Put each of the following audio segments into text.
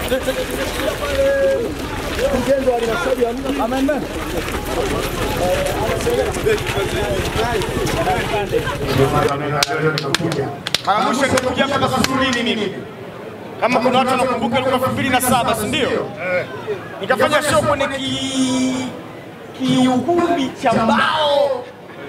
Mkurugenzi wa halmashauri ya mji amendment Mara mwisho nilikuja hapa Kasulini mimi. Kama kuna watu wanakumbuka ilikuwa elfu mbili na saba si ndio? Nikafanya show kwenye ki kiukumbi cha mbao.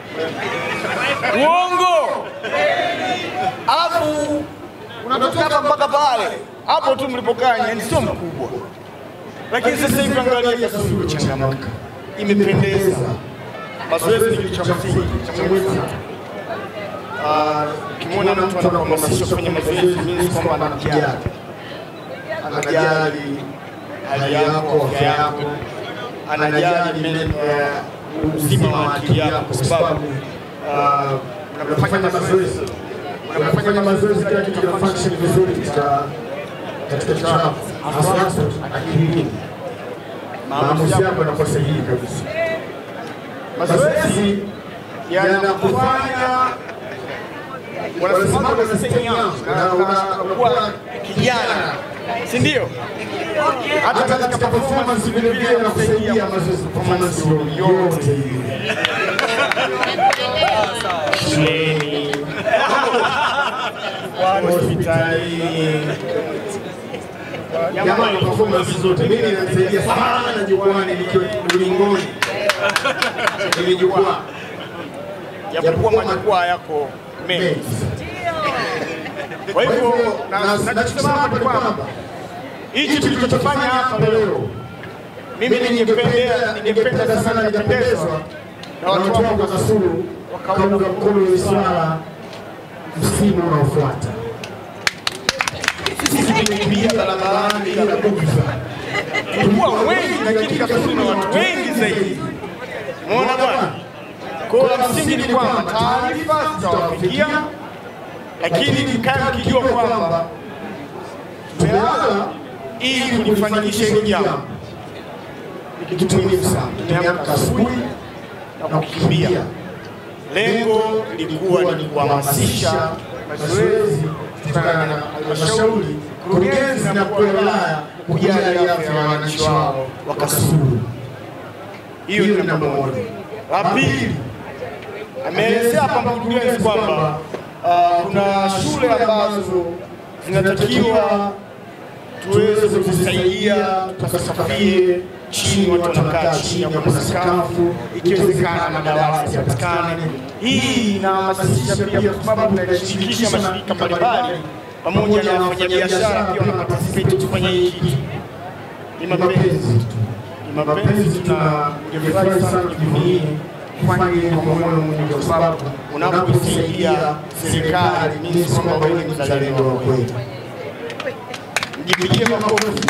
Uongo. Alafu unatoka hapa mpaka pale. Hapo tu mlipokaa yani sio mkubwa. Lakini sasa hivi angalia Kasulu changamka. Imependeza. Mazoezi ni kitu cha msingi, cha muhimu sana. Ah, ukimwona mtu anakuhamasisha kufanya mazoezi means kwamba anakujali, anajali hali yako, afya yako, anajali men- eh, uzima wa akili yako, kwa sababu ah, unapofanya mazoezi unapofanya mazoezi kila kitu kina function vizuri katika katika kichwa chako, hasa hasa akilini, maamuzi yako yanakuwa sahihi kabisa. Mazoezi yanakufanya wanasimama wanasema na unakuwa kijana, si ndio? Hata katika performance vile vile inakusaidia mazoezi performance yote ile. Shuleni, hospitalini, jamani, performance zote mimi inanisaidia sana jukwani nikiwa ulingoni kwenye jukwaa, japokuwa majukwaa yako mengi kwa hivyo na- nachosema hapa ni kwamba hichi tulichokifanya hapa leo, mimi ningependa ningependa sana nikapendezwa na watu wangu wa Kasulu wakaunga mkono hili swala msimu unaofuata. Sisi tumekimbia barabarani bila bugdha, tulikuwa wengi, lakini Kasulu na watu wengi zaidi. Umeona bwana? Kwa hiyo la msingi ni kwamba taarifa zitawafikia lakini mkae mkijua kwamba tumelala ili kulifanikisha hili jambo. Ni kitu muhimu sana. Tumeamka asubuhi na kukimbia. Lengo lilikuwa ni kuhamasisha mazoezi kutokana na halmashauri, kurugenzi na mkuu wa wilaya kujali afya ya wananchi wao wa Kasulu. Hiyo ni namba moja. La pili, ameelezea hapa mkurugenzi kwamba uh, kuna shule ambazo zinatakiwa tuweze kuzisaidia tukasafie chini, watu wanakaa chini, hakuna sakafu, ikiwezekana madawati yapatikane. Hii inahamasisha pia, kwa sababu inashirikisha mashirika mbalimbali pamoja na wafanyabiashara pia wanaparticipate kufanya hii kitu. Ni mapenzi tu, ni mapenzi. Tuna ningefurahi sana kipindi hii kufanya hili kwa moyo mmoja, kwa sababu unapoisaidia serikali ni kwamba wewe ni mzalendo wa kweli. Mjipigie makofi.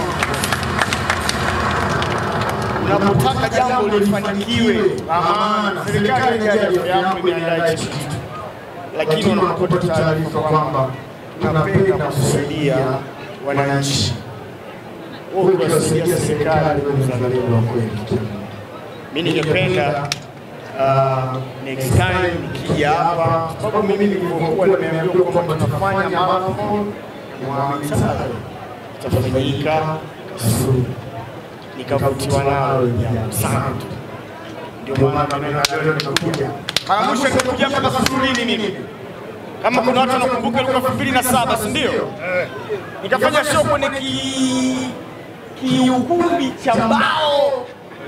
Unapotaka jambo lifanikiwe la maana, serikali inajali afya yako, imeandaa hichi kitu, lakini unapopata taarifa kwamba tunapenda kusaidia wananchi, wewe ukiwasaidia serikali, wewe ni mzalendo wa kweli. Mimi ningependa uh, next time nikija hapa, sababu mimi nilivyokuwa nimeambiwa kwamba tutafanya marathon Mwamitsalo itafanyika Kasulu, nikavutiwa nalo jambo sana tu, ndio maana mimi leo nimekuja. Mara mwisho nilikuja hapa Kasulini mimi, kama kuna watu wanakumbuka, ilikuwa elfu mbili na saba si ndio? Nikafanya show kwenye ki kiukumbi cha mbao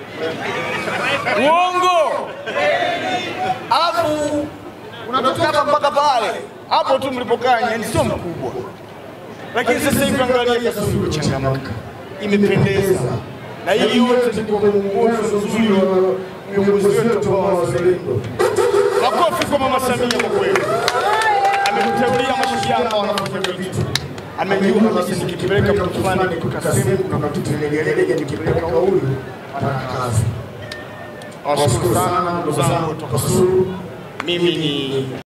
Uongo. Alafu unatoka hapa mpaka pale, hapo tu mlipokaa, yani sio mkubwa, lakini sasa hivi angalia Kasulu changamka, imependeza, na hii yote ni kwa uongozi mzuri wa viongozi wetu ambao wazalendo. Makofi kwa Mama Samia kwa kweli, ametuteulia mashujaa ambao wanafanya vitu amejua kabisa nikipeleka mtu fulani kutoka sehemu kuna kitu legelege, nikipeleka huyu ana kazi. Nawashukuru sana ndugu zangu kutoka Kasulu. Mimi ni